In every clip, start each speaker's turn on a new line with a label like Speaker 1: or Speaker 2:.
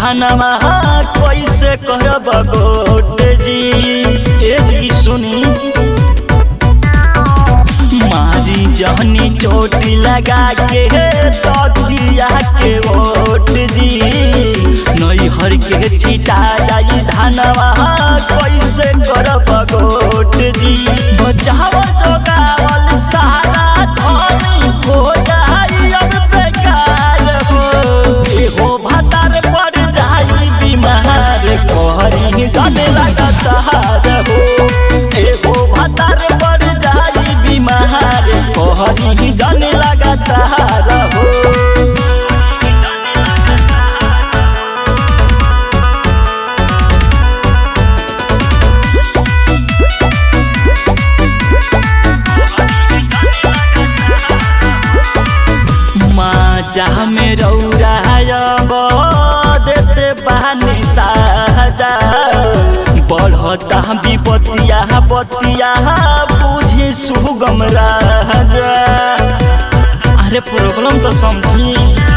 Speaker 1: धनमा कैसे करब गोट जी ए जी सुनी मारी जहनी चोट लगा के तकिया के ओट जी नैहर के छिटा जाई धनवा कैसे करब गोट जी बचाव जोगावल सारा धन हो जाई अब बेकार हो एहो भतार पड़ जाई बीमार कहरी जाने लगा तहार हो एहो भतार पड़ जाई बीमार कहरी जाने लगा तहार हो जहाँ में रौरायब देते बहानी साजा बढ़ता विपतिया बतिया बुझे सुगम राजा अरे प्रॉब्लम तो समझी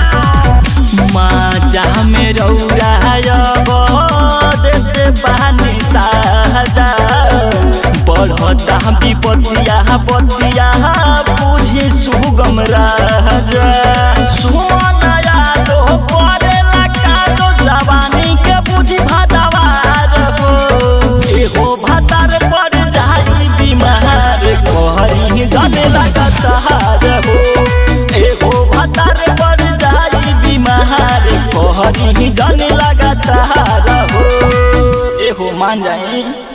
Speaker 1: माँ जहाँ में रौरायब देते बहानी साजा बढ़ता विपतिया बतिया बुझे सुगम राजा सुमनया दो परेला कादो जवानी के बुझी भादवार हो एहो भातार पड़ जाई बीमार कहरी जाने लगा तहार हो एहो भातार पड़ जाई बीमार कहरी जाने लगा तहार हो एहो मान जाई